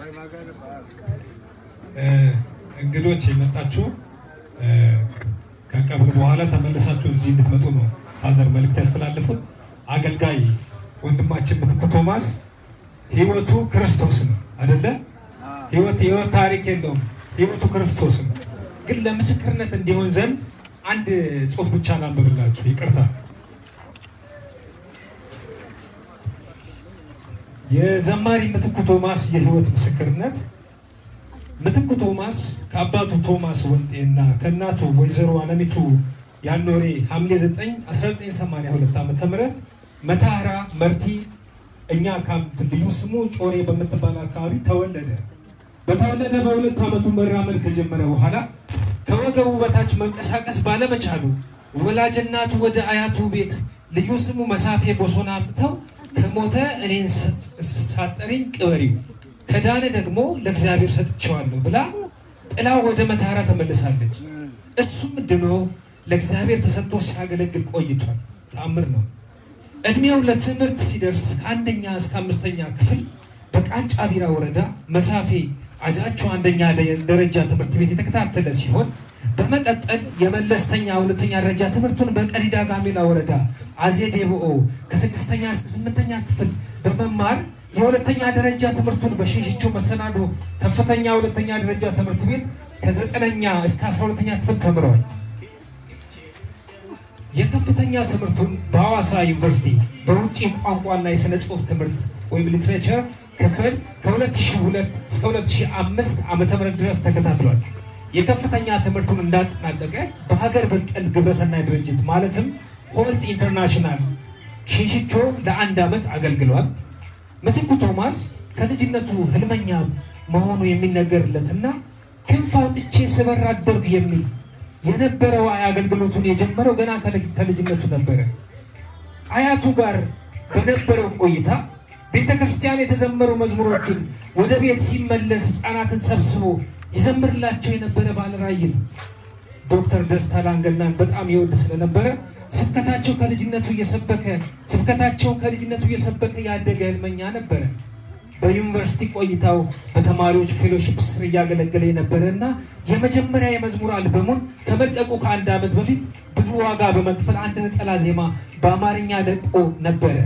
እንግዶች የመጣችሁ ከቀብር በኋላ ተመልሳችሁ እዚህ እንድትመጡ ነው ፋዘር መልእክት ያስተላለፉት። አገልጋይ ወንድማችን ምትኩ ቶማስ ህይወቱ ክርስቶስ ነው አደለ? ህይወት የህይወት ታሪክ የለውም። ህይወቱ ክርስቶስ ነው። ግን ለምስክርነት እንዲሆን ዘንድ አንድ ጽሑፍ ብቻ ላንብብላችሁ። ይቅርታ። የዘማሪ ምትኩ ቶማስ የህይወት ምስክርነት ምትኩ ቶማስ ከአባቱ ቶማስ ወንጤ እና ከእናቱ ወይዘሮ አለሚቱ ያኖሬ ሐምሌ 9 1982 ዓ ም መታህራ መርቲ እኛ ካምፕ ልዩ ስሙ ጮሬ በምትባል አካባቢ ተወለደ። በተወለደ በሁለት ዓመቱ መራመድ ከጀመረ በኋላ ከወገቡ በታች መንቀሳቀስ ባለመቻሉ ወላጅ እናቱ ወደ አያቱ ቤት ልዩ ስሙ መሳፌ ቦሶና አምጥተው ከሞተ እኔን ሳጠሪኝ ቅበሪው ከዳነ ደግሞ ለእግዚአብሔር ሰጥቼዋለሁ ብላ ጥላ ወደ መታራ ተመልሳለች። እሱም ድኖ ለእግዚአብሔር ተሰጥቶ ሲያገለግል ቆይቷል። ተአምር ነው። እድሜው ለትምህርት ሲደርስ ከአንደኛ እስከ አምስተኛ ክፍል በቃጫ ቢራ ወረዳ መሳፌ አጃቸው አንደኛ ደረጃ ትምህርት ቤት የተከታተለ ሲሆን በመቀጠል የመለስተኛ ሁለተኛ ደረጃ ትምህርቱን በቀዲዳ ጋሜላ ወረዳ አዜ ዴቦኦ ከስድስተኛ እስከ ስምንተኛ ክፍል በመማር የሁለተኛ ደረጃ ትምህርቱን በሽሽቾ መሰናዶ ከፍተኛ ሁለተኛ ደረጃ ትምህርት ቤት ከዘጠነኛ እስከ አስራ ሁለተኛ ክፍል ተምረዋል። የከፍተኛ ትምህርቱን በሐዋሳ ዩኒቨርሲቲ በውጭ ቋንቋና የሥነ ጽሑፍ ትምህርት ወይም ሊትሬቸር ክፍል ከ2002 እስከ 2005 ዓ.ም ድረስ ተከታትሏል። የከፍተኛ ትምህርቱን እንዳጠናቀቀ በሀገር በቀል ግብረሰናይ ድርጅት ማለትም ሆልት ኢንተርናሽናል ሽንሽቾ ለአንድ ዓመት አገልግሏል። ምትኩ ቶማስ ከልጅነቱ ህልመኛ መሆኑ የሚነገርለትና ክንፍ አውጥቼ ስበር አደርኩ የሚል የነበረው አገልግሎቱን የጀመረው ገና ከልጅነቱ ነበረ። አያቱ ጋር በነበረው ቆይታ ቤተ ክርስቲያን የተዘመሩ መዝሙሮችን ወደ ቤት ሲመለስ ህፃናትን ሰብስቦ ይዘምርላቸው የነበረ ባለራዕይ ነው። ዶክተር ደስታ ላንገናን በጣም ይወድ ስለነበረ ስብከታቸው ከልጅነቱ እየሰበከ ስብከታቸው ከልጅነቱ እየሰበከ ያደገ ህልመኛ ነበረ። በዩኒቨርሲቲ ቆይታው በተማሪዎች ፌሎሺፕ ስር እያገለገለ የነበረ እና የመጀመሪያ የመዝሙር አልበሙን ከመልቀቁ ከአንድ ዓመት በፊት ብዙ ዋጋ በመክፈል አንድ ነጠላ ዜማ በአማርኛ ለቆ ነበረ።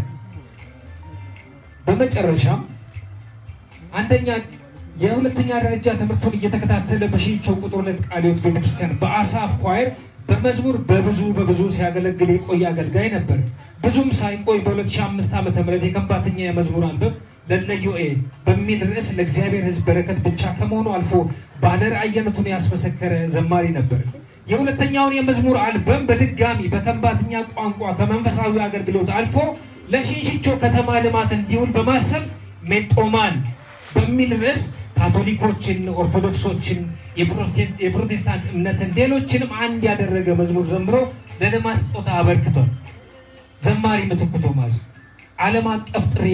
በመጨረሻም አንደኛ የሁለተኛ ደረጃ ትምህርቱን እየተከታተለ በሽንቸው ቁጥር ሁለት ቃለ ሕይወት ቤተክርስቲያን በአሳፍ ኳየር በመዝሙር በብዙ በብዙ ሲያገለግል የቆየ አገልጋይ ነበር። ብዙም ሳይቆይ በ2005 ዓ ም የከንባተኛ የመዝሙር አልበም ለለዮኤ በሚል ርዕስ ለእግዚአብሔር ሕዝብ በረከት ብቻ ከመሆኑ አልፎ ባለራዕይነቱን ያስመሰከረ ዘማሪ ነበር። የሁለተኛውን የመዝሙር አልበም በድጋሚ በከንባተኛ ቋንቋ ከመንፈሳዊ አገልግሎት አልፎ ለሽንሽቾ ከተማ ልማት እንዲውል በማሰብ ሜጦማን በሚል ርዕስ ካቶሊኮችን፣ ኦርቶዶክሶችን፣ የፕሮቴስታንት እምነትን ሌሎችንም አንድ ያደረገ መዝሙር ዘምሮ ለልማት ስጦታ አበርክቷል። ዘማሪ ምትኩ ቶማስ ዓለም አቀፍ ጥሪ